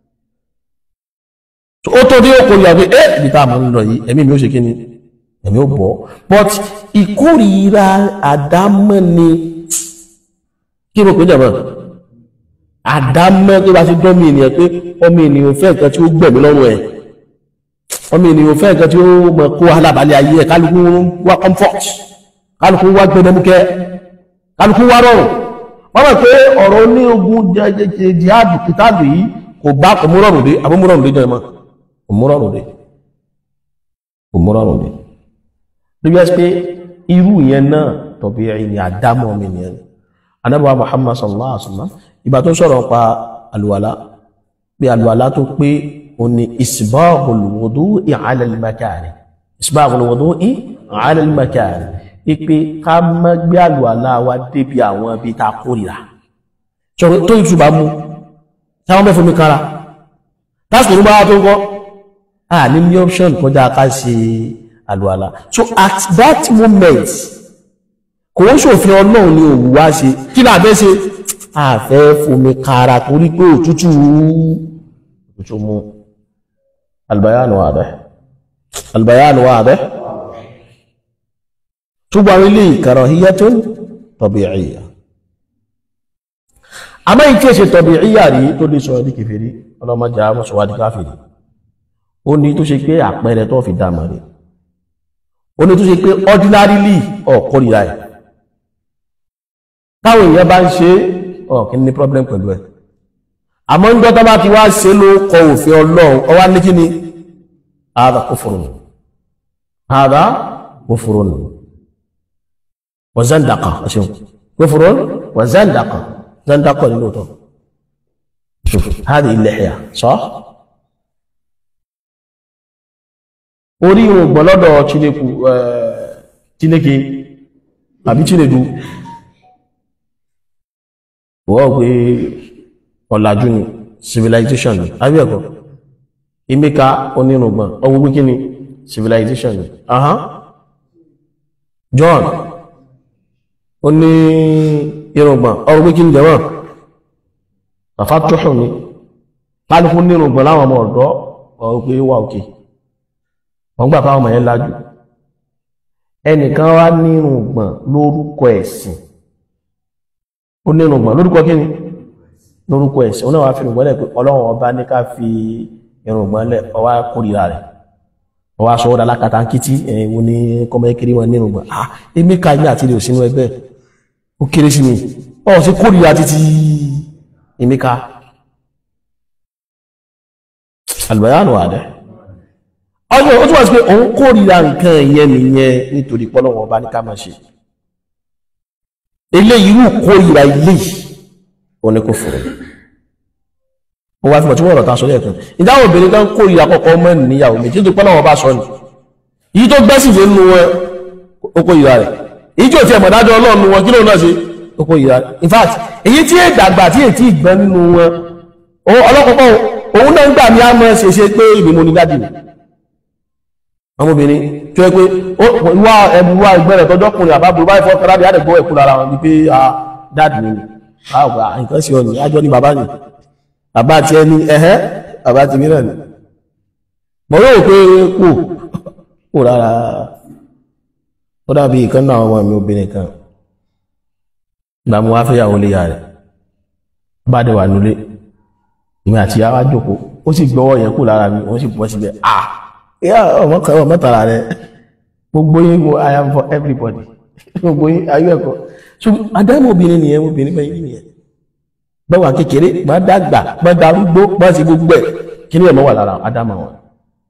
ó tó dé òkò ìyàwó ẹ ibi tá a mọ̀ ń lọ yìí ẹ̀mí mi ó ṣe kí ni ẹ̀mí ó bọ̀ but ìkórìíra àdámọ́ ni kí ló pé jẹ̀mọ́ àdámọ́ tó bá ti dán mi ènìyàn pé ọmọ ènìyàn fẹ́ nǹkan tí ó gbẹ̀mí lọ́rùn ẹ̀ ọmọ ènìyàn fẹ́ nǹkan tí ó mọ̀ kó alábàálẹ̀ ayé ẹ̀ kálukú wá comfort kálukú wá gbẹdẹmúkẹ́ kálukú wá rọrùn wọ́n mọ̀ pé ọ̀rọ̀ ní ogun jihadu kìtàbù yìí kò bá kò mú rọrùn dé àbó mú rọrùn dé jẹ́ mọ́ kò mú rọrùn dé kò mú rọrùn dé lóbi ẹ́ pé irú yẹn náà tọ̀bí ẹ̀yìn ni àdámọ́ ọmọ ènìyàn ni anábọ̀ Muhammad sallallahu alaihi wasallam ìgbà tó sọ̀rọ̀ pa alùwàlá pé alùwàlá tó pé o ní isbaghul wudu'i ala al-makari isbaghul wudu'i ala al-makari ipe ká má gbé alùwàlá wa débi àwọn ibi tá a kórìíra sọ̀rọ̀ tó ìtù bá mú táwọn mẹ́fọ́ mi kára tásìkò nígbà tó ń kọ́ a ní ní option kọjá ká ṣe alùwàlá so at that moment kò ń ṣòfin ọlọ́run ni òwú wá ṣe kí náà bẹ́ ṣe àfẹ́ fomi kára torí pé òtútù òtútù mú albayanu wadih albayanu wadih ṣùgbọ́n ilé karahiyatun tabi'iyya àmọ́ ìkí èṣe tabi'iyya rí tó lè sọ ẹ̀dí kèfèrí ọlọ́mọdé àmọ́sọ̀wádí káfìrí ó ní tó ṣe pé àpẹẹrẹ tó fi dámà rí ó ní tó ṣe pé ordinarily ọ̀kọ́rìíra ẹ̀ táwọn èèyàn bá ń ṣe ọ̀kí ní problem pẹ̀lú ẹ̀ àmọ́ ń gbọ́tọ́ bá ti wá ṣe ló kọ òfin ọlọ́run ọwá ní kí ni ààdà kufrun ààdà kufrun wa zandaqa ṣeun kufrun wa zandaqa zandaqa nínú ọ̀tọ̀ hadi al-lihya sah orí ìrùn gbọ́lọ́dọ̀ Chineke àbí Chinedu wọ́n pé ọ̀làjú ni civilization ni àbí ẹ̀kọ́ Emeka onírùngbọ̀n ọwọ́ pé kí ni civilization ni ahán John ó ní irùngbọ̀n ọwọ́ pé kí ni jẹ́wọ̀n bàfá tóṣù ni kálukú nírùngbọ̀n láwọn ọmọ ọ̀dọ́ ọwọ́ pé wà òkè wọ́n gbà fáwọn ọmọ yẹn lájú ẹnìkan wá nírùngbọ̀n lórúkọ ẹ̀sìn ó ní irùngbọ̀n lórúkọ kí ni lórúkọ ẹ̀sìn onáwà fi irùngbọ̀n lẹ̀ pé ọlọ́run ọba ní ká fi irùngbọ̀n lẹ̀ ọwá kórìíra rẹ̀ ọwá sọ́wọ́dà alákatá ń kítí ẹ̀wọ̀n ní kọmọ kiri wọn ní irùngbọ̀n ah èmi ká ilé àti ilé òsínú ẹgbẹ́ ó kéré sí mi ọ̀ sí kórìíra títí èmi ká albayanu adẹ ọjọ́ ó túnmọ̀ sí pé òun kórìíra nǹkan ìyẹn nìyẹn nítorí pọ́lọ́wọ́ ọba ní ká máa ṣe ilé irú kórìíra ilé òní kò fòrò ó wá fífọ̀ tí wọ́n rọ̀ ta sọ lẹ́ẹ̀kan ìdáhùn obìnrin kan kórìíra kọ́kọ́ mọ́ níyàwó méjì tó pẹ́lú àwọn bá sọ ni èyí tó gbẹ́sì lé nínú wọn ó kórìíra rẹ̀ èyí tí ò ti ẹ̀mọ̀ dájọ́ ọlọ́run nu wọn kí ló náà ṣe ó kórìíra rẹ̀ in fact èyí tí è dàgbà tí ètí ìgbọ́n nínú wọn ọlọ́kọ̀ọ́kọ́ òun náà ń gbà ní àmọ́ ṣe ṣe pé ìbí mo ní dájì mi ọmọbìnrin tó yẹ pé wá ẹbí wá ìgbẹ́rẹ̀ tọjọ́kùnrin àbábùrú báyìí fọ́ kárábì àdẹ̀gbọ́ ẹ̀kú lára wọn wípé a dáàdì mi àwọn nǹkan sí ọ̀nì ajọ́ ní bàbá ni bàbá àti ẹni ẹ̀hẹ́ bàbá ti mìíràn ni mọ̀ yóò pé kò kò rárá ó dàbí ìkan náà ọmọ mi obìnrin kan ìgbà mo wá fẹ́ yàwó lé ya rẹ̀ bá dẹ̀ wà nulẹ̀ ìmọ̀ àti yàrá jókòó ó sì gbọ́wọ́ yẹn kù lára mi wọ́n sì bọ́ síbẹ̀ ah ìyá ọmọ kan ọmọ tara rẹ̀ gbogbo yín wo i am for everybody gbogbo yín ayé ẹ̀kọ́ so adámọ̀ obìnrin nìyẹn obìnrin bẹ́ẹ̀ yín nìyẹn báwa kékeré bá dàgbà bá darúgbó bá ti gbogbo ẹ̀ kí ni ẹ̀ mọ́ wà lára adámọ̀ wọn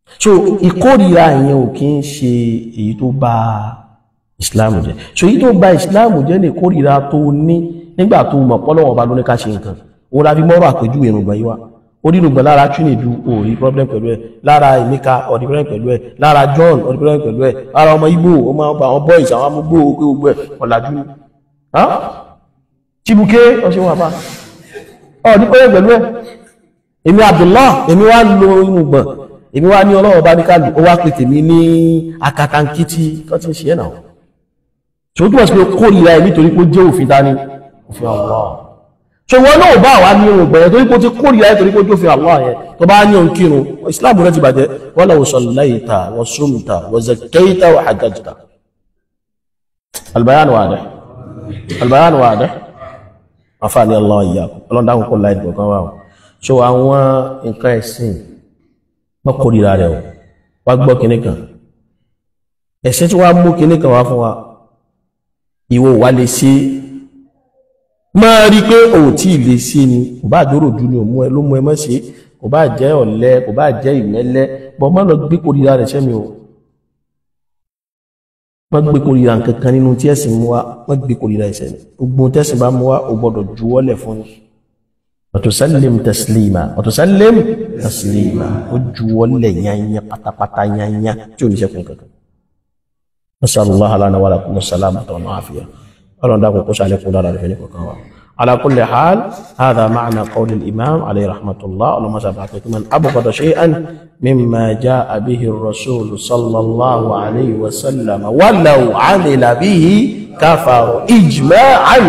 so ìkórìíra yẹn ò kí ń ṣe èyí tó bá islam jẹ́ so èyí tó bá islam jẹ́ ní ìkórìíra tó ní nígbà tó mọ̀ pọ́lọ́wọ́n bá lóní ká ṣe nǹkan òun la fi mọ́rọ̀ àpèjúwe irùngbọ̀n yìí wá onírùngbọ̀n lára Chinedu òòrí problem pẹ̀lú ẹ̀ lára Emeka ọ̀dí problem pẹ̀lú ẹ̀ lára John ọ̀dí problem pẹ̀lú ẹ̀ lára ọmọ Igbo ọmọ àwọn boys àwọn amúgbò pé gbogbo ẹ̀ ọ̀làjú ni Chibuke ọ̀ṣẹ́ wọn àbá ọ̀dí problem pẹ̀lú ẹ̀ èmi Abdullah èmi wá lo irùngbọ̀n èmi wá ní ọlọ́wọ́ bá ní ká lù ó wá pè tèmi ní akatankiti tó ti ń ṣe ẹ̀ náà tí ó túnmọ̀ sí pé kórìíra ẹ̀ nítorí pé ó jẹ́ òfin dání òfin Allah so wọn náà bá wà ní ohun gbẹ̀rẹ̀ torí pé ó ti kórìíra ẹ̀ torí pé ó jófin Allah yẹn tó bá ní ohun kírun Islam rẹ̀ ti bàjẹ́ wọ́n lọ́wọ́ sallaita wa sumta wa zakkaita wa hajjajta albayan wadih albayan wadih afáàní Allah iyyakum ọlọ́dáhùn kó láì gbọ̀kan wà so àwọn nǹkan ẹ̀sìn wọ́n kórìíra rẹ̀ wá gbọ́ kinní kan ẹ̀sìn tí wọ́n mú kinní kan wá fún wa ìwọ wà lè ṣe máa rí pé òun tí lè ṣe ni kò bá dúró dúró ní òmú ẹ ló mú ẹ mọ́ ṣe kò bá jẹ́ ọ̀lẹ kò bá jẹ́ ìmẹ́lẹ́ bọ́ má lọ gbé kórìíra rẹ̀ sẹ́mi o má gbé kórìíra nǹkan kan nínú tí ẹ̀sìn mú wa má gbé kórìíra ẹ̀sẹ̀ ni gbogbo tẹ́sìn bá mú wa o gbọ́dọ̀ juwọ́lẹ̀ fún ni wàtúsálìm taslima wàtúsálìm taslima ó juwọ́lẹ̀ yányá pátápátá yányá tí ò ní sẹ́kùn kankan nasallallahu ala wa lakum salamata wa afiya ọlọ́run dákun kó sálẹ̀ kún dára rẹ̀ ní kọ̀kan wa ala kulli hal hadha ma'na qawli al-imam alayhi rahmatullah ọlọ́run masa bá pẹ̀kí man abghada shay'an mimma ja'a bihi ar-rasul sallallahu alayhi wa sallam walau 'amila bihi kafara ijma'an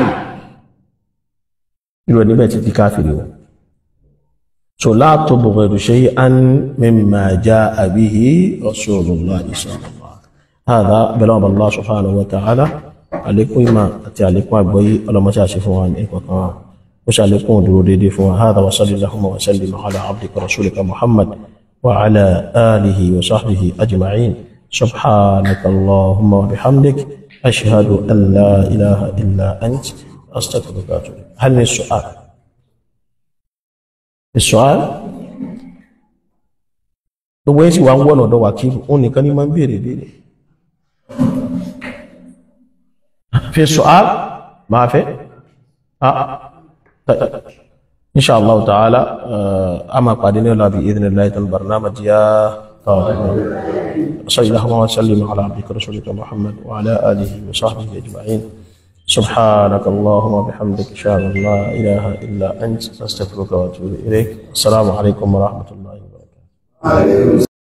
irú ẹni bẹ́ẹ̀ ti di káfìrí o so la tubghidu shay'an mimma ja'a bihi rasulullah sallallahu هذا بلغ الله سبحانه وتعالى عليكم ما أتي عليكم أبوي ولا ما تعرفون عن إيه وكما وش عليكم درودي فوا هذا وصلي اللهم وسلم على عبدك رسولك محمد وعلى آله وصحبه أجمعين سبحانك اللهم وبحمدك أشهد أن لا إله إلا أنت أستغفرك وأتوب هل من السؤال السؤال gbogbo yẹn sì wá ń wọ́nà ọ̀dọ̀ wákìlù òun nìkan ní máa ń béèrè béèrè في سؤال ما في آه. طيب. إن شاء الله تعالى أما قادين الله بإذن الله البرنامج يا صلى الله وسلم على عبدك رسولك محمد وعلى آله وصحبه أجمعين سبحانك اللهم وبحمدك أشهد أن لا إله إلا أنت أستغفرك وأتوب إليك السلام عليكم ورحمة الله وبركاته